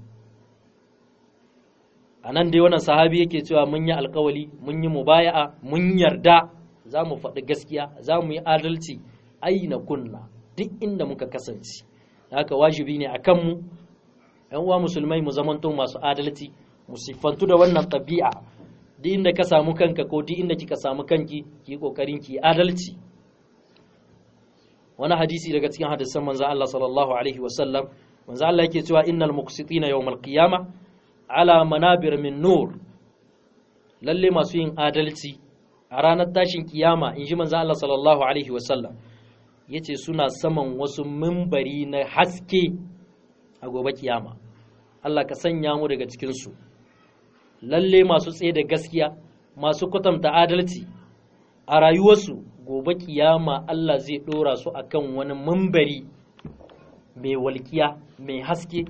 a nan dai wannan sahabi yake cewa mun yi alkawali mun yi mubaya'a mun yarda za mu faɗi gaskiya za mu yi adalci aina kunna duk inda muka kasance haka wajibi ne a kanmu ‘yan uwa musulmai mu zamanto masu adalci mu siffantu da wannan ɗabi'a duk inda ka samu kanka ko duk inda kika samu kanki ki kokarin ki adalci wani hadisi daga cikin hadisan manzo Allah sallallahu alaihi wasallam manzo Allah yake cewa innal muqsitina yawmal qiyama ala manabir min nur lalle masu yin adalci a ranar tashin kiyama in ji manzo Allah sallallahu alaihi wasallam yace suna saman wasu mimbari na haske a gobe kiyama Allah ka sanya mu daga cikin su lalle masu tsaye da gaskiya masu kwatanta adalci a rayuwarsu gobe kiyama Allah zai ɗora su akan wani mambari mai walkiya mai haske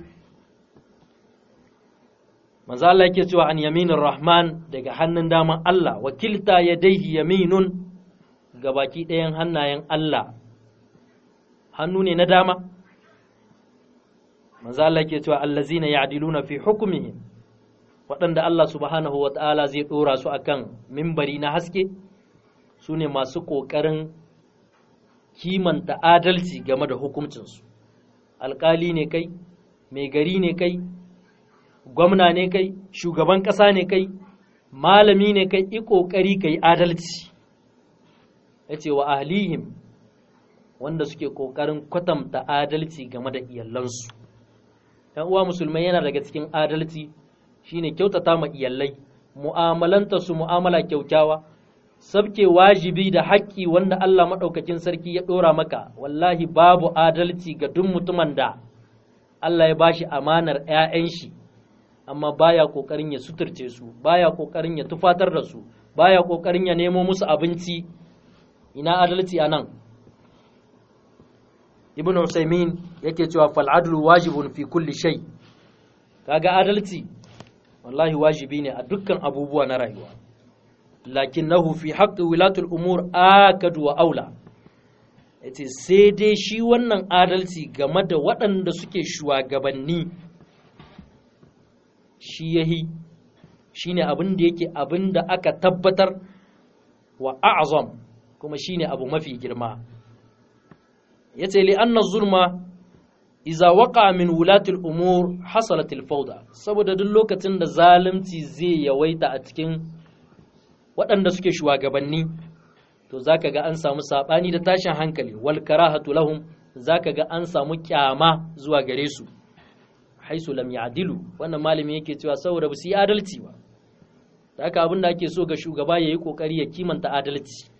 manzo Allah yake cewa an yaminin rahman daga hannun daman Allah wakilta ya daihi yaminun ga baki ɗayan hannayen Allah hannu ne na dama manzo Allah yake cewa allazina ya'diluna fi hukmihim waɗanda Allah subhanahu wata'ala zai dora su akan mimbari na haske su ne masu ƙoƙarin kimanta adalci game da hukuncinsu alƙali ne kai mai gari ne kai gwamna ne kai shugaban ƙasa ne kai malami ne kai i ƙoƙari kai adalci ya ce wa ahlihim wanda suke ƙoƙarin kwatanta adalci game da iyalansu ‘yan uwa musulmai yana daga cikin adalci shine kyautata ma iyalai mu'amalanta su mu'amala kyaukyawa sabke wajibi da haƙƙi wanda Allah maɗaukakin sarki ya ɗora maka wallahi babu adalci ga duk mutumin da Allah ya bashi amanar ‘ya'yan shi amma baya ƙoƙarin ya suturce su baya ƙoƙarin ya tufatar da su baya ƙoƙarin ya nemo musu abinci ina adalci a nan ibn Usaimin yake cewa fal adlu wajibun fi kulli shay kaga adalci wallahi wajibi ne a dukkan abubuwa na rayuwa lakinnahu fi haqqi wilatul umur akadu wa aula yace sai dai shi wannan adalci game da waɗanda suke shugabanni shi yahi shine abin da yake abin da aka tabbatar wa a'zam kuma shine abu mafi girma yace li anna zulma iza waqa min wulatil umur hasalat al fawda saboda duk lokacin da zalunci zai yawaita a cikin waɗanda suke shugabanni to zaka ga an samu sabani da tashin hankali wal karahatu lahum zaka ga an samu kyama zuwa gare su haisu lam ya'dilu wannan malami yake cewa saboda ba su yi adalci ba da haka abin da ake so ga shugaba yayi kokari ya kimanta adalci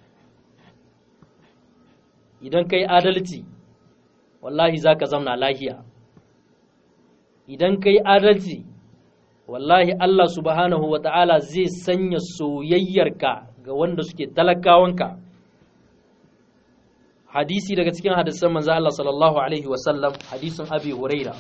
idan kai adalci wallahi za ka zamna lahiya idan kai adalci wallahi Allah subhanahu wa ta'ala zai sanya soyayyarka ga wanda suke talakawanka hadisi daga cikin hadisan manzo Allah sallallahu alaihi wasallam hadisin abi huraira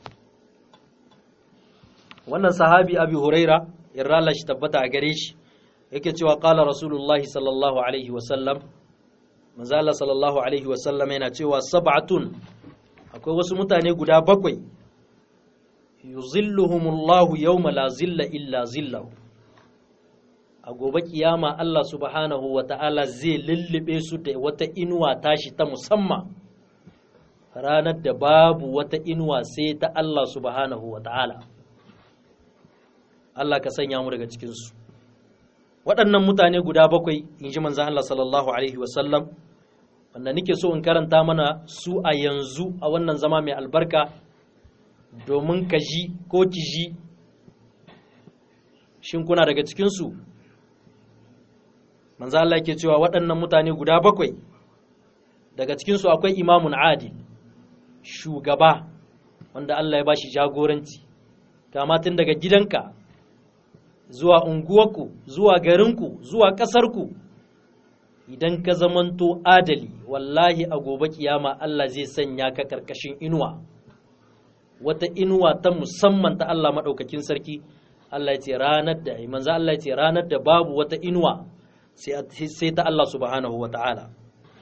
wannan sahabi abi huraira yarra shi tabbata a gare shi yake cewa qala rasulullahi sallallahu alaihi wasallam manzo Allah sallallahu alaihi wasallam yana cewa sab'atun akwai wasu mutane guda bakwai yuzilluhumullahu yawma la zilla illa zillahu a gobe kiyama Allah subhanahu wa ta'ala zai lullube su da wata inuwa tashi ta musamman ranar da babu wata inuwa sai ta Allah subhanahu wa ta'ala Allah ka sanya mu daga cikinsu waɗannan mutane guda bakwai in ji manzan Allah sallallahu Alaihi wasallam wanda nike so in karanta mana su a yanzu a wannan zama mai albarka domin ka ji ko ki ji shin kuna daga cikinsu manzan Allah ke cewa waɗannan mutane guda bakwai daga cikinsu akwai imamun adil shugaba wanda Allah ya bashi jagoranci kama tun daga gidanka zuwa unguwarku zuwa garinku zuwa ƙasarku idan ka zamanto adali wallahi a gobe kiyama Allah zai sanya ka karkashin inuwa wata inuwa ta musamman ta Allah maɗaukakin sarki Allah ya ce ranar da manzo Allah ya ce ranar da babu wata inuwa sai ta Allah subhanahu wa ta'ala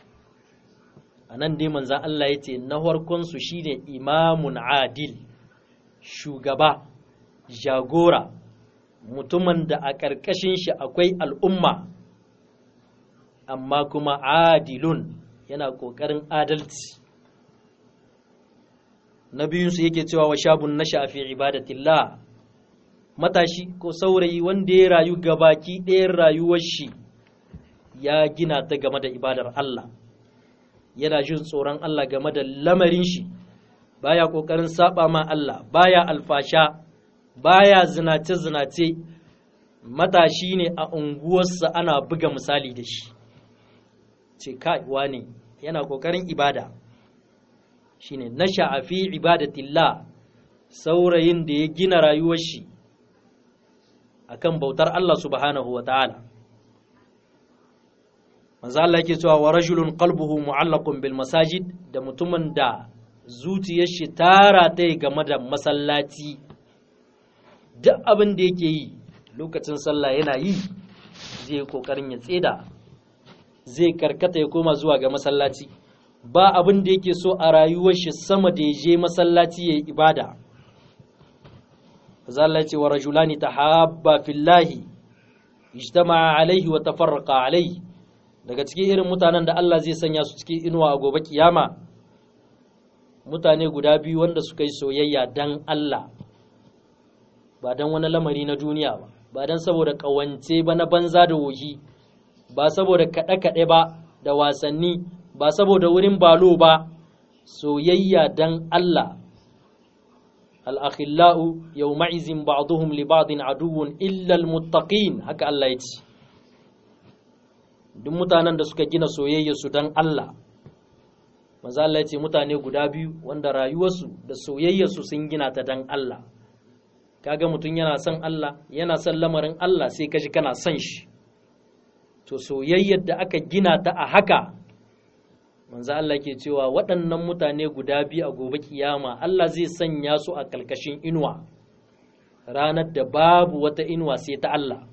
a nan dai manzo Allah ya ce na farkon su shine imamun adil shugaba jagora mutumin da a ƙarƙashin shi akwai al'umma amma kuma adilun yana ƙoƙarin adalci na biyunsu yake cewa wa shabun na shafi ibadatillah matashi ko saurayi wanda ya rayu gabaki ɗayan rayuwar shi ya gina ta game da ibadar Allah yana jin tsoron Allah game da lamarin shi baya ƙoƙarin saba ma Allah baya alfasha baya zinace-zinace matashi ne a unguwarsa ana buga misali da shi ce kai ne yana kokarin ibada shine na sha'afi ibadatillah saurayin da ya gina rayuwar shi akan bautar Allah subhanahu wa ta'ala manzo Allah yake cewa wa rajulun qalbuhu mu'allaqun bil masajid da mutumin da zuciyar shi tara ta game da masallaci duk abin da yake yi lokacin sallah yana yi zai kokarin ya tseda zai karkata ya koma zuwa ga masallaci ba abin da yake so a rayuwar shi sama da ya je masallaci ya yi ibada Allah ce wa rajulani tahabba fillahi ijtama'a alaihi wa tafarraqa alaihi daga cikin irin mutanen da Allah zai sanya su cikin inuwa a gobe kiyama mutane guda biyu wanda suka yi soyayya dan Allah ba dan wani lamari na duniya ba ba dan saboda kawance ba na banza da wohi ba saboda kaɗe-kaɗe ba da wasanni ba saboda wurin balo ba soyayya dan Allah al'akhila'u yau ma'izin ba'aduhum libadin aduwun illal muttaqin haka Allah ya ce duk mutanen da suka gina soyayya su dan Allah maza Allah ya ce mutane guda biyu wanda rayuwarsu da soyayyarsu sun gina ta dan Allah kaga mutum yana son Allah yana son lamarin Allah sai kaji kana son shi to soyayyar da aka gina ta a haka manzo Allah ke cewa waɗannan mutane guda biyu a gobe kiyama Allah zai sanya su a kalkashin inuwa ranar da babu wata inuwa sai ta Allah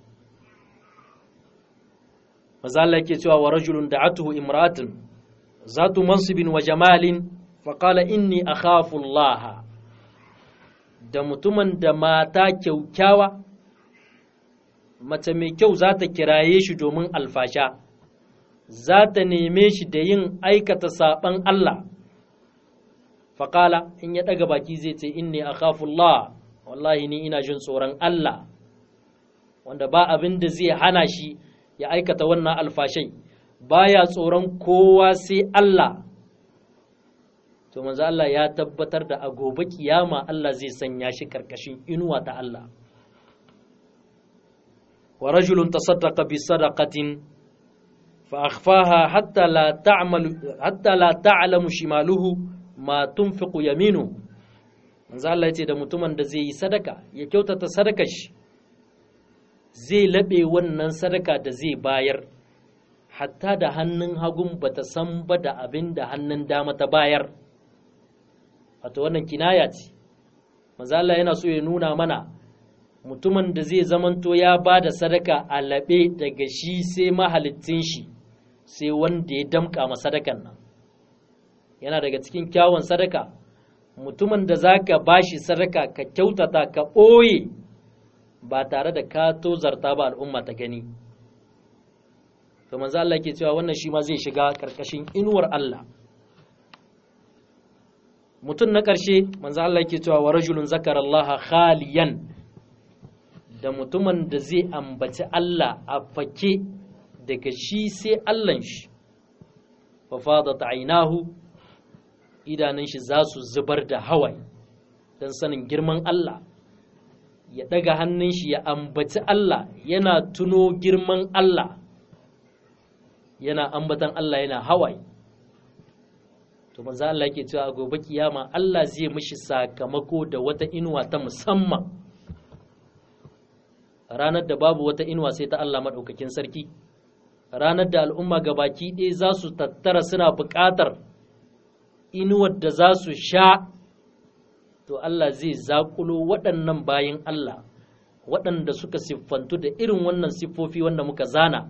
manzo Allah ke cewa wa rajulun da'atuhu imra'atun zatu mansibin wa jamalin faqala inni akhafu Allah da mutumin da mata kyaukyawa mace mai kyau za ta kiraye shi domin alfasha za ta neme shi da yin aikata saɓan Allah faƙala in ya ɗaga baki zai ce inni a Allah wallahi ni ina jin tsoron Allah wanda ba abin da zai hana shi ya aikata wannan alfashai baya tsoron kowa sai Allah to manzo Allah ya tabbatar da a gobe kiyama Allah zai sanya shi karkashin inuwa ta Allah wa rajulun tasaddaqa bi sadaqatin fa akhfaha hatta la ta'malu hatta la ta'lamu shimaluhu ma tunfiqu yaminu manzo Allah yace da mutumin da zai yi sadaka ya kyautata sadakar shi zai labe wannan sadaka da zai bayar hatta da hannun hagun bata san ba da abin da hannun dama ta bayar wato wannan kinaya ce manzo Allah yana so ya nuna mana mutumin da zai zamanto ya ba da sadaka a laɓe daga shi sai mahalittin shi sai wanda ya damƙa ma sadakan nan yana daga cikin kyawun sadaka mutumin da za ka ba shi sadaka ka kyautata ka ɓoye ba tare da ka tozarta ba al'umma ta gani to manzo Allah ke cewa wannan shi ma zai shiga ƙarƙashin inuwar Allah mutum na ƙarshe manzo Allah yake cewa wa rajulun zakara Allah khaliyan da mutumin da zai ambaci Allah a fake daga shi sai Allahn shi fa fadat aynahu idanun shi za su zubar da hawaye dan sanin girman Allah ya daga hannun shi ya ambaci Allah yana tuno girman Allah yana ambatan Allah yana hawaye to manzo Allah yake cewa gobe kiyama Allah zai mishi sakamako da wata inuwa ta musamman ranar da babu wata inuwa sai ta Allah madaukakin sarki ranar da al'umma gabaki ɗaya za su tattara suna buƙatar inuwar da za su sha to Allah zai zakulo waɗannan bayin Allah waɗanda suka siffantu da irin wannan siffofi wanda muka zana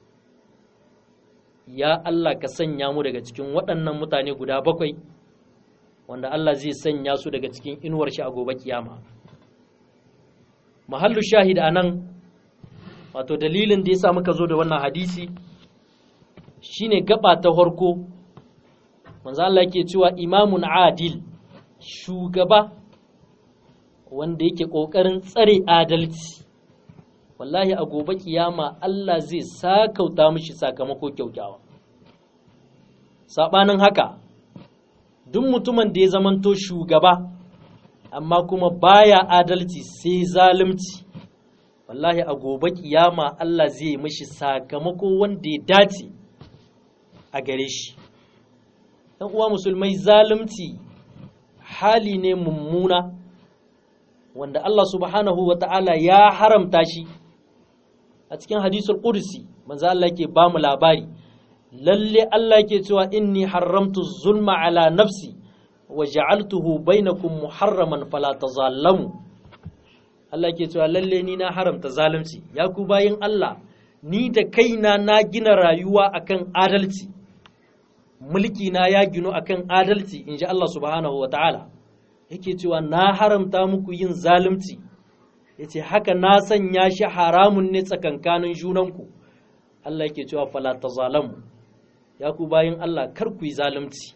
ya Allah ka sanya mu daga cikin waɗannan mutane guda bakwai wanda Allah zai sanya su daga cikin inuwar shi a gobe kiyama mahallu shahid a nan wato dalilin da ya sa muka zo da wannan hadisi shine gaba ta farko manzo Allah yake cewa imamun adil shugaba wanda yake ƙoƙarin tsare adalci wallahi a gobe kiyama Allah zai sakauta mishi sakamako kyaukyawa sabanin haka duk mutumin da ya zamanto shugaba amma kuma baya adalci sai zalunci wallahi a gobe kiyama Allah zai mishi sakamako wanda ya dace a gare shi ɗan uwa musulmai zalunci hali ne mummuna wanda Allah subhanahu wa ta'ala ya haramta shi a cikin hadisul qudsi manzo Allah yake ba mu labari lalle Allah yake cewa inni haramtu zulma ala nafsi wa ja'altuhu bainakum muharraman fala tazallamu Allah yake cewa lalle ni na haramta zalunci ya ku bayin Allah ni da kaina na gina rayuwa akan adalci mulki na ya ginu akan adalci inji Allah subhanahu wataala yake cewa na haramta muku yin zalunci yace haka na sanya shi haramun ne tsakankanin junanku Allah yake cewa fala tazalamu ya ku bayin Allah kar ku yi zalunci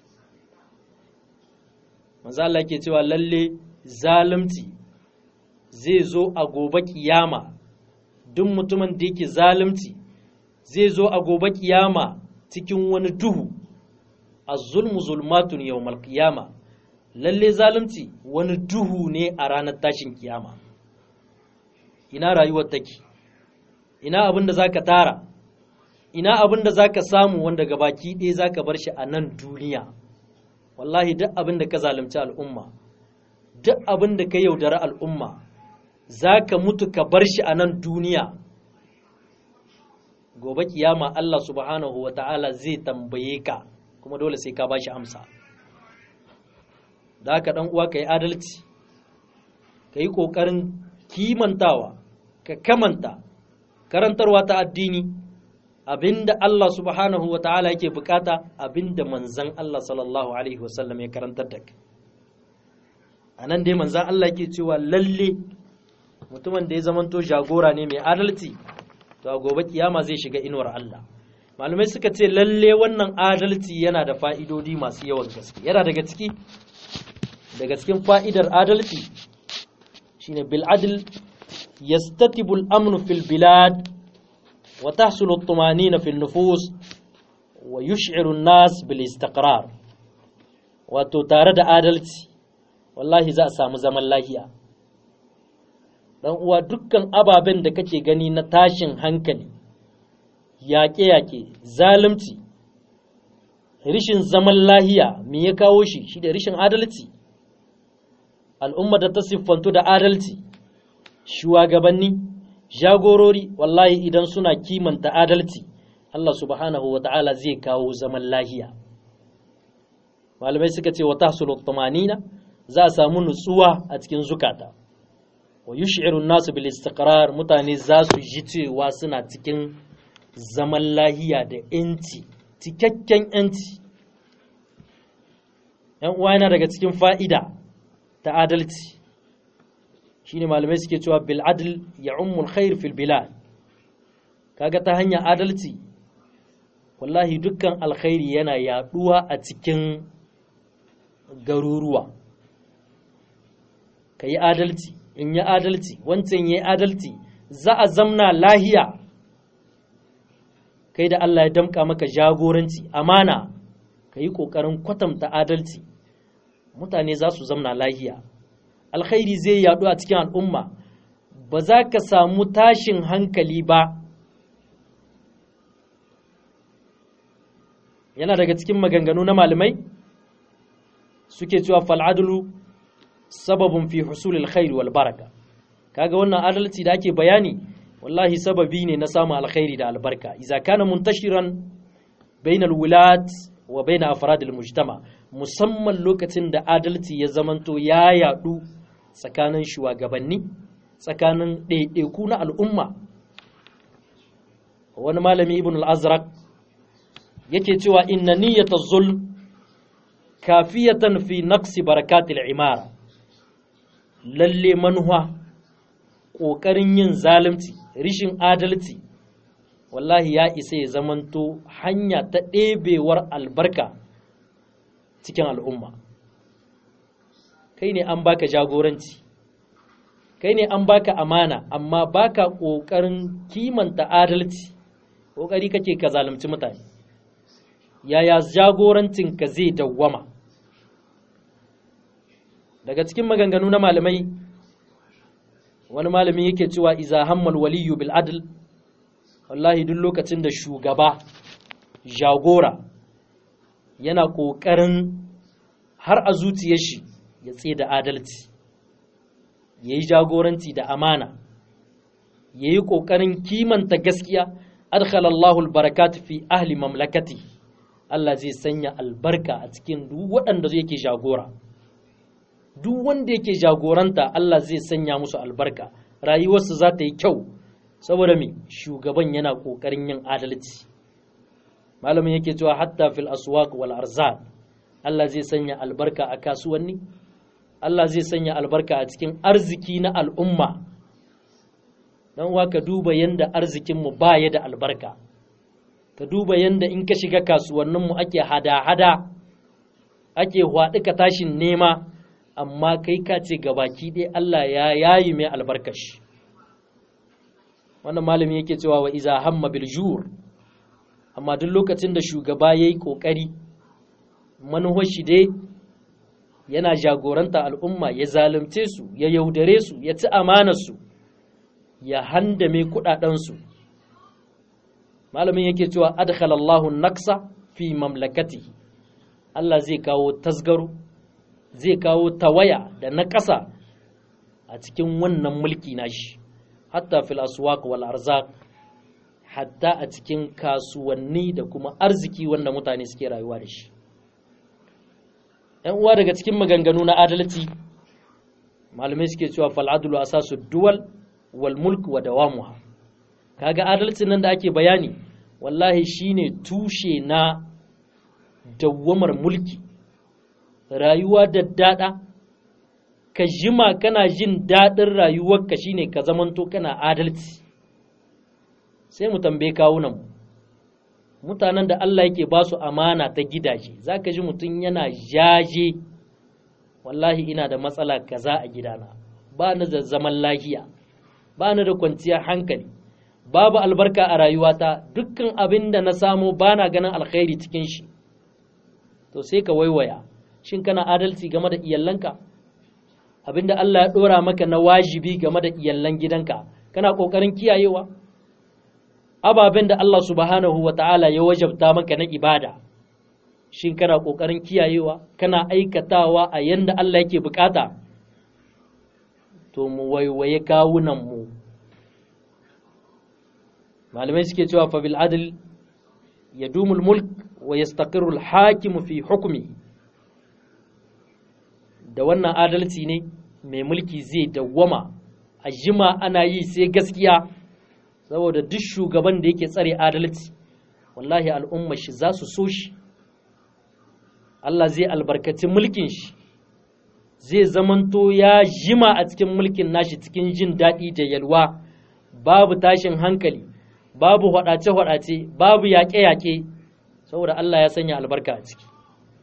manzo Allah yake cewa lalle zalunci zai zo a gobe kiyama duk mutumin da yake zalunci zai zo a gobe kiyama cikin wani duhu az-zulmu zulmatun yawmal qiyama lalle zalunci wani duhu ne a ranar tashin kiyama ina rayuwar take ina abin da zaka tara ina abin da zaka samu wanda gabaki ɗaya zaka bar shi a nan duniya wallahi duk abin da ka zalunci al'umma duk abin da ka yaudara al'umma zaka mutu ka bar shi a nan duniya gobe kiyama Allah subhanahu wa ta'ala zai tambaye ka kuma dole sai ka bashi amsa da haka dan uwa ka yi adalci ka yi ƙoƙarin kimantawa ka kamanta karantarwa ta addini abinda Allah subhanahu wa ta'ala yake bukata abinda manzan Allah sallallahu alaihi wasallam ya karantar da ka a nan dai manzan Allah yake cewa lalle mutumin da ya zamanto jagora ne mai adalci to a gobe kiyama zai shiga inuwar Allah malamai suka ce lalle wannan adalci yana da fa'idodi masu yawan gaske yana daga ciki daga cikin fa'idar adalci shine bil adl yastatibu al-amnu fil bilad wa tahsulu at-tumanina fil nufus wa yush'iru an-nas bil istiqrar wato tare da adalci wallahi za a samu zaman lahiya dan uwa dukkan ababen da kake gani na tashin hankali yaƙe-yaƙe zalunci rishin zaman lahiya me ya kawo shi shi da rishin adalci al'umma da ta siffantu da adalci shugabanni jagorori wallahi idan suna kimanta adalci Allah subhanahu wa ta'ala zai kawo zaman lahiya malamai suka ce wa tahsulu tumanina za a samu nutsuwa a cikin zukata wa yush'iru nasu bil istiqrar mutane za su ji cewa suna cikin zaman lahiya da yanci cikakken yanci yan uwa yana daga cikin fa'ida ta adalci shine malamai suke cewa bil adl ya'ummul khair fil bilad kaga ta hanyar adalci wallahi dukkan alkhairi yana yaduwa a cikin garuruwa ka yi adalci in yi adalci wancan yi adalci za a zamna lahiya kai da Allah ya damka maka jagoranci amana ka yi ƙoƙarin kwatanta adalci mutane za su zamna lahiya alkhairi zai yaɗu a cikin al'umma ba za ka samu tashin hankali ba yana daga cikin maganganu na malamai suke cewa fal'adulu sababin fi husulil khairi wal baraka kaga wannan adalci da ake bayani wallahi sababi ne na samun alkhairi da albarka idza kana muntashiran bainal wulat wa bain afrad al mujtama musamman lokacin da adalci ya zamanto ya yadu tsakanin shugabanni tsakanin ɗaiɗaiku na al'umma wani malami ibn al-azraq yake cewa inna niyyata zulm kafiyatan fi naqsi barakatil imara lalle manuwa ƙoƙarin yin zalunci rishin adalci wallahi ya isa ya zamanto hanya ta ɗebewar albarka cikin al'umma kai ne an baka jagoranci kai ne an baka amana amma baka ƙoƙarin kimanta adalci ƙoƙari kake ka zalunci mutane yaya jagorancinka zai dawwama daga cikin maganganu na malamai wani malami yake cewa iza hammal waliyu bil adl wallahi duk lokacin da shugaba jagora yana ƙoƙarin har a zuciyar shi ya tsaye da adalci ya yi jagoranci da amana ya yi ƙoƙarin kimanta gaskiya adkhalallahu albarakat fi ahli mamlakati Allah zai sanya albarka a cikin duk waɗanda yake jagora duk wanda yake jagoranta Allah zai sanya musu albarka rayuwarsu za ta yi kyau saboda me shugaban yana ƙoƙarin yin adalci malamin yake cewa hatta fil aswaq wal arzaq Allah zai sanya albarka a kasuwanni Allah zai sanya albarka a cikin arziki na al'umma dan uwa ka duba yanda arzikin mu baya da albarka ka duba yanda in ka shiga kasuwannin mu ake hada-hada ake hwaɗi ka tashin nema amma kai ka ce gabaki ɗaya Allah ya yayi mai albarkashi wannan malami yake cewa wa iza hamma bil jur amma duk lokacin da shugaba yayi kokari manuwar shi dai yana jagoranta al'umma ya zalunce su ya yaudare su ya ci amanar su ya handame kudaden su malamin yake cewa adkhala Allahu naksa fi mamlakatihi Allah zai kawo tasgaro zai kawo tawaya da na ƙasa a cikin wannan mulki nashi hatta fil aswaq wal arzaq hatta a cikin kasuwanni da kuma arziki wanda mutane suke rayuwa da shi ‘yan uwa daga cikin maganganu na adalci malamai suke cewa fal adlu asasu duwal wal mulk wa dawamuha kaga adalcin nan da ake bayani wallahi shine tushe na dawwamar mulki rayuwa da dada ka jima kana jin daɗin rayuwarka shine ka zamanto kana adalci sai mu tambaye kawunan mutanen da Allah yake ba su amana ta gidaje za ka ji mutum yana jaje wallahi ina da matsala kaza a gidana ba ni da zaman lafiya ba ni da kwanciyar hankali babu albarka a rayuwata dukkan abin da na samu ba na ganin alkhairi cikin shi to sai ka waiwaya shin kana adalci game da iyalanka abinda Allah ya ɗora maka na wajibi game da iyallan gidanka kana ƙoƙarin kiyayewa ababen da Allah subhanahu wa ta'ala ya wajabta maka na ibada shin kana ƙoƙarin kiyayewa kana aikatawa a yanda Allah yake bukata to mu waiwaye kawunan mu malamai suke cewa fa bil adl yadumul mulk wa yastaqirru al hakim fi hukmi da wannan adalci ne mai mulki zai dawwama a jima ana yi sai gaskiya saboda duk shugaban da yake tsare adalci wallahi al'umma shi za su so shi Allah zai albarkaci mulkin shi zai zamanto ya jima a cikin mulkin nashi cikin jin daɗi da yalwa babu tashin hankali babu hwadace-hwadace babu yaƙe-yaƙe saboda Allah ya sanya albarka a ciki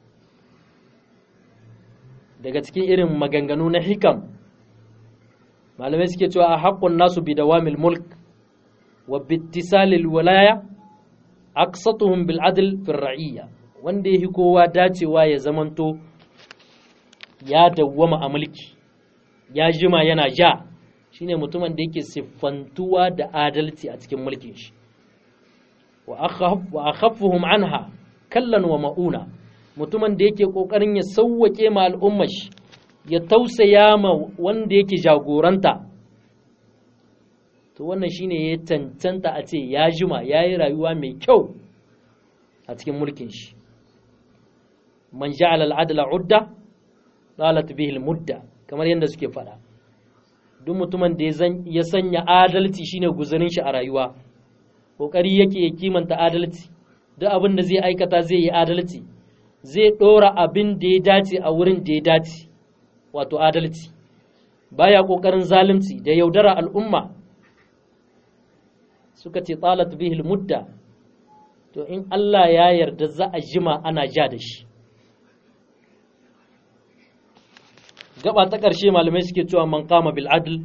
daga cikin irin maganganu na hikam malamai suke cewa a haƙƙun nasu bi dawamil mulk wa bittisalil walaya aqsatuhum bil adl fi ra'iyya wanda yahi kowa dacewa ya zamanto ya dawwama a mulki ya jima yana ja shine mutumin da yake siffantuwa da adalci a cikin mulkin shi wa akhaffuhum anha kallan wa ma'una mutumin da yake kokarin ya sauwake ma al'ummar shi ya tausaya ma wanda yake jagoranta to wannan shine ya cancanta a ce ya jima ya yi rayuwa mai kyau a cikin mulkin shi man ja'ala al'adla udda qalat bihi al-mudda kamar yadda suke faɗa duk mutumin da ya sanya adalci shine guzarin shi a rayuwa kokari yake ya kimanta adalci duk abin da zai aikata zai yi adalci zai ɗora abin da ya dace a wurin da ya dace wato adalci baya ƙoƙarin zalunci da yaudara al'umma suka ce talat bihil mudda to in Allah ya yarda za a jima ana ja da shi gaba ta ƙarshe malamai suke cewa man kama bil adl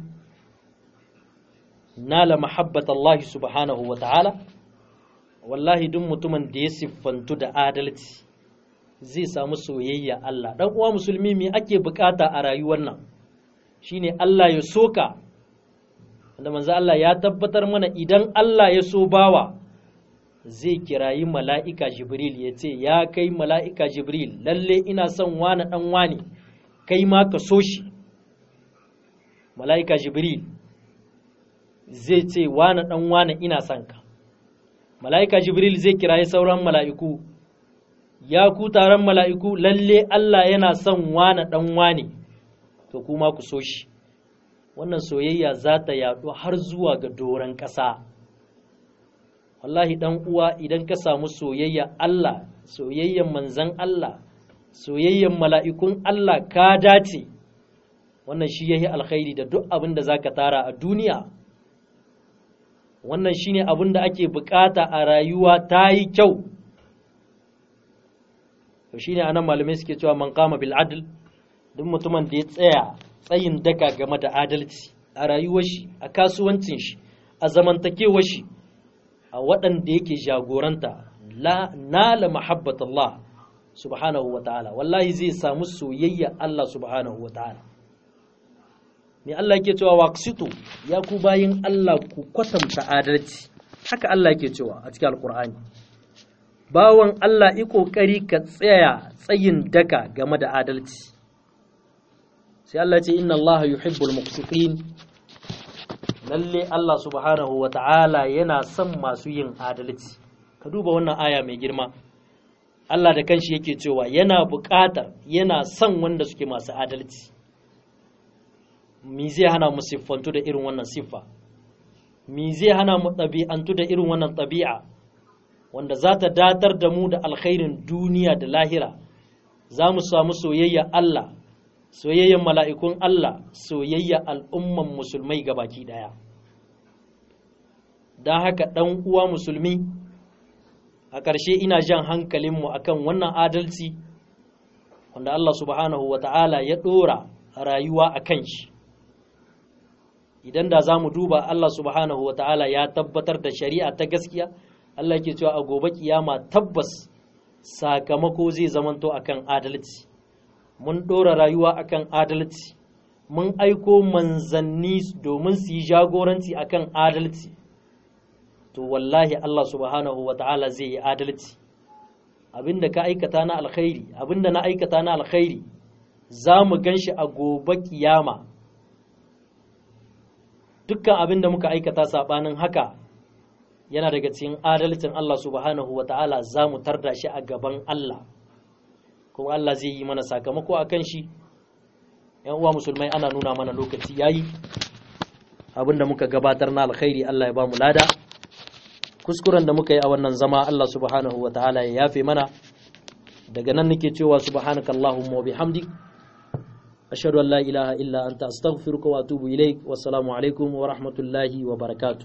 nala mahabbat Allah subhanahu wa ta'ala wallahi duk mutumin da ya siffantu da adalci zai samu soyayya Allah dan uwa musulmi me ake bukata a rayuwar nan shine Allah ya soka wanda manzo Allah ya tabbatar mana idan Allah ya so bawa zai kirayi mala'ika Jibril ya ce ya kai mala'ika Jibril lalle ina son wani dan wani kai ma ka so shi mala'ika Jibril zai ce wani dan wani ina son ka mala'ika Jibril zai kirayi sauran mala'iku ya ku taron mala'iku lalle Allah yana son wane ɗan wane, to kuma ku so shi, wannan soyayya za ta yaɗu har zuwa ga doron ƙasa, wallahi dan uwa idan ka samu soyayya Allah soyayyan manzan Allah soyayyan mala'ikun Allah ka dace wannan shi yayi alkhairi da duk abin da zaka tara a duniya wannan shine abin da ake bukata a rayuwa ta yi kyau to shine anan malamai suke cewa man qama bil adl duk mutumin da ya tsaya tsayin daka game da adalci a rayuwar shi a kasuwancin shi a zamantakewar shi a waɗanda yake jagoranta la nala mahabbatullah subhanahu wa ta'ala wallahi zai samu soyayya Allah subhanahu wa ta'ala me Allah yake cewa waqsitu ya ku bayin Allah ku kwatanta adalci haka Allah yake cewa a cikin alqur'ani bawan Allah yi kokari ka tsaya tsayin daka game da adalci sai Allah ce inna Allah yuhibbul muqsitin lalle Allah subhanahu wa ta'ala yana son masu yin adalci ka duba wannan aya mai girma Allah da kanshi yake cewa yana buƙatar yana son wanda suke masu adalci mi zai hana mu siffantu da irin wannan siffa mi zai hana mu ɗabi'antu da irin wannan ɗabi'a wanda za ta datar da mu da alkhairin duniya da lahira za mu samu soyayya Allah soyayyen mala'ikun Allah soyayya al'umman musulmai baki ɗaya don haka ɗan uwa musulmi a ƙarshe ina jan hankalinmu akan wannan adalci wanda Allah subhanahu wa ta'ala ya ɗora rayuwa a kan shi idan da za mu duba Allah subhanahu wa ta'ala ya tabbatar da shari'a ta gaskiya Allah ke cewa a gobe kiyama tabbas sakamako zai zamanto akan adalci mun ɗora rayuwa akan adalci mun aiko manzanni domin su yi jagoranci akan adalci to wallahi Allah subhanahu wa ta'ala zai yi adalci abinda ka aikata na alkhairi abinda na aikata na alkhairi za mu gan shi a gobe kiyama dukkan abinda muka aikata saɓanin haka yana daga cikin adalcin Allah subhanahu wa ta'ala za mu tarda shi a gaban Allah kuma Allah zai yi mana sakamako a kan shi ‘yan uwa musulmai ana nuna mana lokaci yayi abinda muka gabatar na alkhairi Allah ya ba mu lada kuskuren da muka yi a wannan zama Allah subhanahu wa ta'ala ya yafe mana daga nan nake cewa subhanaka Allahumma wa bihamdik ashhadu an la ilaha illa anta astaghfiruka wa atubu ilaik wassalamu alaikum wa rahmatullahi wa barakatuh